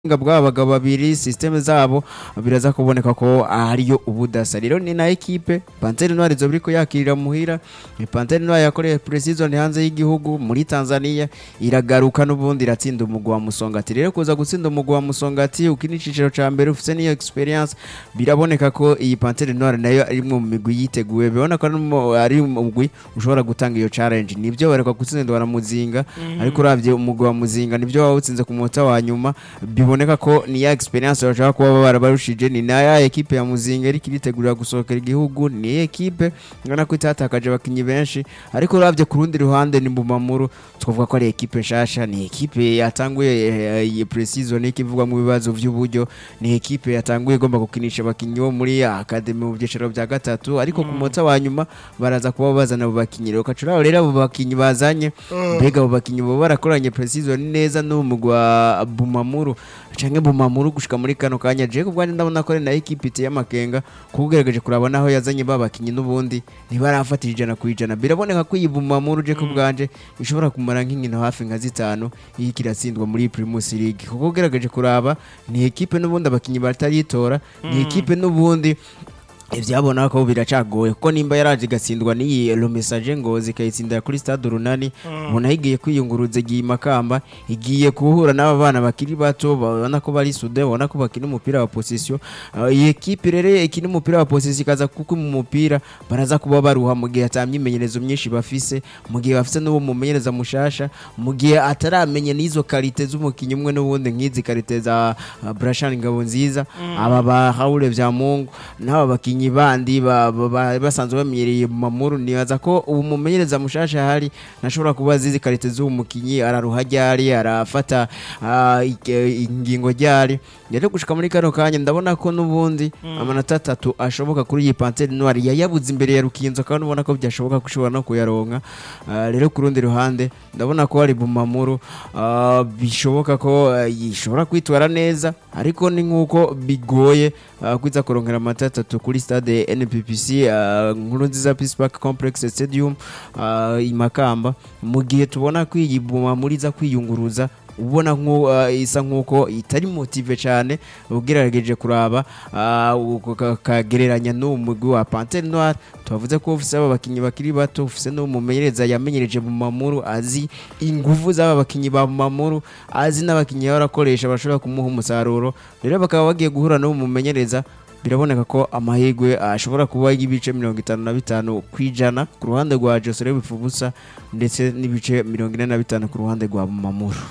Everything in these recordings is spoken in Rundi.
ubuhinga bw'aba bagabo babiri systeme zabo biraza kuboneka ko ariyo ubudasa rero ni na ekipe Panthère Noire zo biriko yakirira muhira ni Panthère Noire yakoreye pre-season hanze y'igihugu muri Tanzania iragaruka n'ubundi iratsinda umugwa wa Musongati rero kuza gutsinda umugwa wa Musongati ukini ciciro ca mbere ufise niyo experience biraboneka ko iyi Panthère Noire nayo ari mu migwi yiteguye bibona ko ari mu- ari umugwi ushobora gutanga iyo challenge nivyo bareka gutsindwa na Muzinga ariko uravye umugwi wa Muzinga nivyo wawutsinze ku munota wa nyuma biboneka ko ni ya experience bashaka kuba barabarushije ni na ya ekipe ya Muzinga iriko iritegurira gusohokera igihugu ni ekipe ngana ko itatakaje abakinyi benshi ariko uravye ku rundi ruhande ni Mbumamuru twavuga ko ari ekipe nshasha ni ekipe yatanguye eh, iyi pre-season ikivugwa mu bibazo vy'uburyo ni ekipe yatanguye igomba gukinisha abakinyi bo muri academy mu byiciro bya gatatu ariko ku munota wa nyuma baraza kuba bazana abo bakinyi rero kacura rero abo bakinyi bazanye mbega abo bakinyi bo barakoranye pre-season neza n'umugwa Bumamuru canke Bumamuru gushika muri kano kanya je kubwo ndabona ko ari na ekipe iteye amakenga kugerageje kuraba naho yazanye ba bakinyi n'ubundi ntibarafatira ijana ku ijana biraboneka ko iyi Bumamuru je kubwanje ishobora kumara nk'inkino hafi nka zitanu iyi kiratsindwa muri Primus League kuko ugerageje kuraba ni ekipe n'ubundi abakinyi bataritora ni ekipe n'ubundi ivyabona ko biracagoye kuko nimba yaraje igatsindwa n'iyi lo message ngozi ikayitsindira kuri stade runani ubona igiye kwiyunguruza igiye makamba igiye guhura n'aba bana bakiri bato babona ko bari sude babona ko bakina umupira wa position Uh, iyi ekipe rero ikina umupira wa position ikaza kuko mu mupira baraza kuba baruha mu gihe atamyimenyerezo myinshi bafise mu gihe bafise n'uwo mumenyereza mushasha mu gihe ataramenya n'izo karite z'umukinnyi umwe n'ubundi nk'izi karite za uh, Brashan Ngabo nziza aba ba Haule vya Mungu n'aba bakinyi bandi ba- ba- ba- basanzwe bamenyereye mu mamuru nibaza ko ubu mumenyereza mushasha hari nashobora kuba zizi karite z'uwo mukinyi araruha ryari arafata ah, ike- ingingo ryari rero gushika muri kano kanya ndabona ko n'ubundi amanota atatu ashoboka kuri iyi Panthère Noire yayabuze imbere ya Rukinzo kandi ubona ko byashoboka ko ushobora no kuyaronka Ah, rero ku rundi ruhande ndabona ko hari Bumamuru ah, bishoboka ko ah, yishobora kwitwara neza ariko ni nk'uko bigoye ah, kwiza kurongera amata atatu kuri stade NPPC ah, nkuru nziza Peace Park Complex Stadium ah, i Makamba mu gihe tubona ko iyi Bumamuru iza kwiyunguruza ubona nko uh, isa nkuko itari motive cyane ugerageje kuraba uh, uko ka- kagereranya n'uwo mugwi wa Panthère Noire tubavuze ko ufise aba bakinyi bakiri bato ufise n'umumenyereza yamenyereje mu mamuru azi ingufu z'aba bakinyi ba mamuru azi n'abakinyi barakoresha bashobora kumuha umusaruro rero bakaba bagiye guhura n'uwo mumenyereza biraboneka ko amahirwe ashobora kuba y'ibice mirongo itanu na bitanu ku ijana ku ruhande rwa Josere Bifubusa ndetse n'ibice mirongo ine na bitanu ku ruhande rwa Mamuru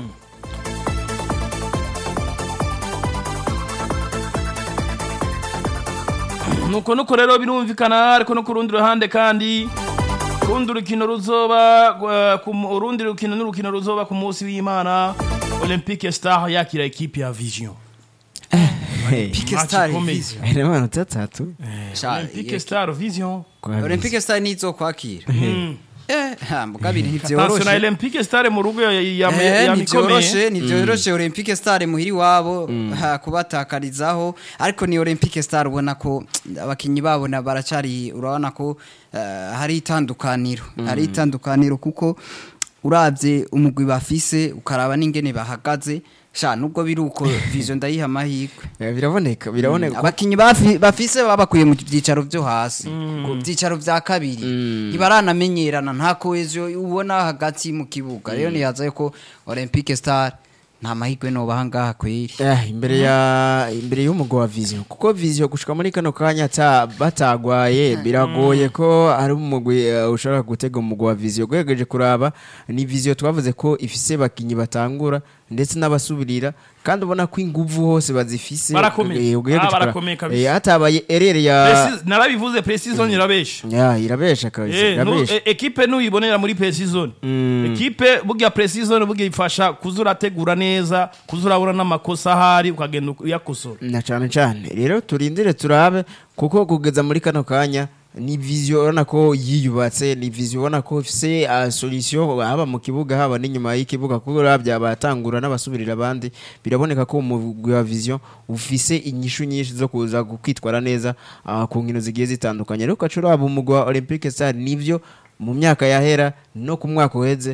nuko nuko rero birumvikana ariko no ku rundi ruhande kandi urundi rukino ruzoba uh, ku mu- urundi rukino n'urukino ruzoba ku munsi w'imana olympique star yakira ekipe ya vision Olympique Match Star ikomeye. Vision. aya ni amanota atatu Sha- olympique ye- star vision kwa Olympique Star nizo kwakira eh ha mugabiri attention na ntivyoroshe olympique star mu rugo ya- ya- ya- Eh, ya ntivyoroshe mikomeye ntivyoroshe Olympique Star muhiri wabo ha, kubatakarizaho ariko ni Olympique Star ubona ko abakinyi babo na baracari urabona ko eh, hari itandukaniro hari itandukaniro kuko uravye umugwi bafise ukaraba n'ingene bahagaze sha nubwo biri uko vision ndayiha amahirwe Eh, biraboneka biraboneka abakinyi bafi- bafise babakuye mu byicaro byo hasi ku byicaro bya kabiri ntibaranamenyerana nta kohezo ubona hagati mu kibuga rero niyaza ko Olympique Star nta mahirwe nobaha ngaha kweri Eh, imbere ya imbere y'umugwa wa vision kuko vision gushika muri kano kanya ata batagwaye biragoye ko ari umugwi eh, ushobora gutega umugwa wa vision ugerageje kuraba ni vision twavuze ko ifise bakinyi batangura ndetse n'abasubirira kandi ubona ko inguvu hose bazifise Barakomeye. Eh, ugerageje Ah, kuraba- barakomeye kabisa. Eh, hatabaye erere ya Preci- narabivuze precision irabesha ya irabesha kabisa Eh, nu- irabesha e- ekipe nuyibonera muri precision ekipe burya precision burya ifasha kuza urategura neza kuza urabona n'amakosa ahari ukagenda uyakosora na cyane cyane rero turindire turabe kuko kugeza muri kano kanya ni vision ubona ko yiyubatse ni vision ubona ko ifise uh, solution haba mu kibuga haba n'inyuma y'ikibuga kuko urabya abatangura n'abasubirira abandi biraboneka ko umugwi wa vision ufise inyishu nyinshi zo kuza kwitwara neza uh, ku nkino zigiye zitandukanye rero ukaca uraba umugwi wa Olympique Star nivyo mu myaka yahera no ku mwaka uheze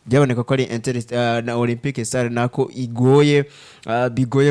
byaboneka ko ari Inter- ah, na Olympique Star nako igoye ah, bigoye